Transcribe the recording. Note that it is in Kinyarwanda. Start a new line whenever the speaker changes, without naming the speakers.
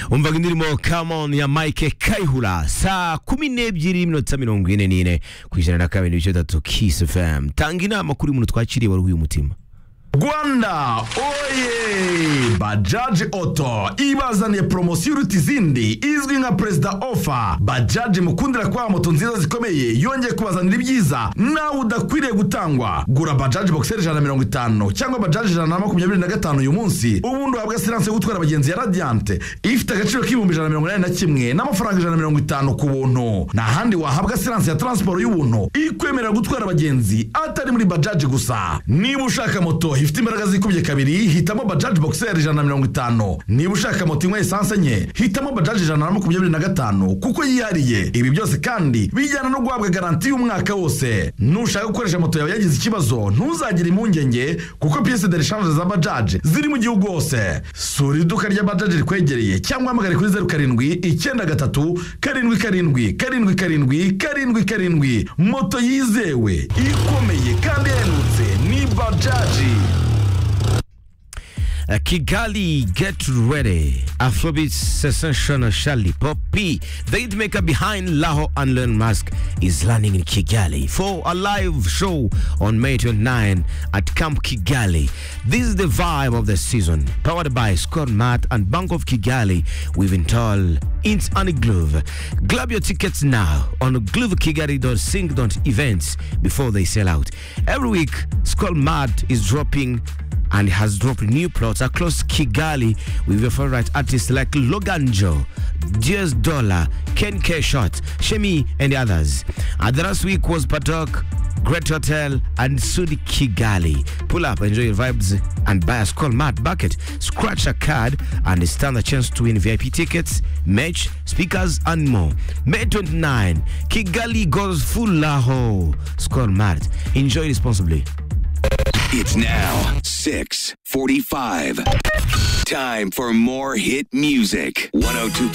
umvaga indirimbo come on ya mike kayihura saa kumi n'ebyiri iminota mirongo ine n'ine ku ijana na kabiri n'ibice bitatu kiss fm tanga inama kuri muntu twakiriye waruhuye umutima
Rwanda oye Bajaji Auto ibazaniye poromosiyo iruta izindi izwi nka perezida ofa Bajaji mukundira kubaha moto nziza zikomeye yongeye kubazanira ibyiza nawe udakwiriye gutangwa gura Bajaji boxer ijana na mirongo itanu cyangwa Bajaji ijana na makumyabiri na gatanu uyu munsi ubundi uhabwa siranse yo gutwara abagenzi ya Radiant ifite agaciro k'ibihumbi ijana na mirongo inani na kimwe n'amafaranga ijana na mirongo itanu ku buntu nta handi wahabwa siranse ya taransiporo y'ubuntu ikwemerera gutwara abagenzi atari muri Bajaji gusa niba ushaka moto ifite imbaraga zikubye kabiri hitamo bajaji boxer ijana na mirongo itanu niba ushaka moto inywa esanse enye hitamo bajaji ijana na makumyabiri na gatanu kuko yihariye ibi byose kandi bijyana no guhabwa garanti y'umwaka wose nushaka gukoresha moto yawe yagize ikibazo ntuzagire impungenge kuko piyese de reshange za bajaji ziri mu gihugu hose sura iduka rya bajaji rikwegereye cyangwa uhamagare kuri zeru karindwi icyenda gatatu karindwi karindwi karindwi karindwi karindwi karindwi moto yizewe ikomeye kandi ihendutse ni bajaji
Uh, Kigali Get Ready, Afrobeat Sensation Charlie Poppy, the hitmaker behind Laho and Learn Mask is landing in Kigali for a live show on May 29 at Camp Kigali. This is the vibe of the season, powered by Scott Matt and Bank of Kigali weaving tall int and glove. Grab your tickets now on glovekigali.sync.events before they sell out. Every week, Scott Matt is dropping and has dropped new plots across Kigali with your favorite artists like Loganjo, Diaz Dollar, Ken K. Shot, Shemi, and the others. And the last week was Patok, Great Hotel, and Sudi Kigali. Pull up, enjoy your vibes, and buy a skull mat bucket. Scratch a card and stand a chance to win VIP tickets, merch, speakers, and more. May 29, Kigali goes full Laho. Skull mat. Enjoy responsibly.
It's now 6:45. Time for more hit music. 102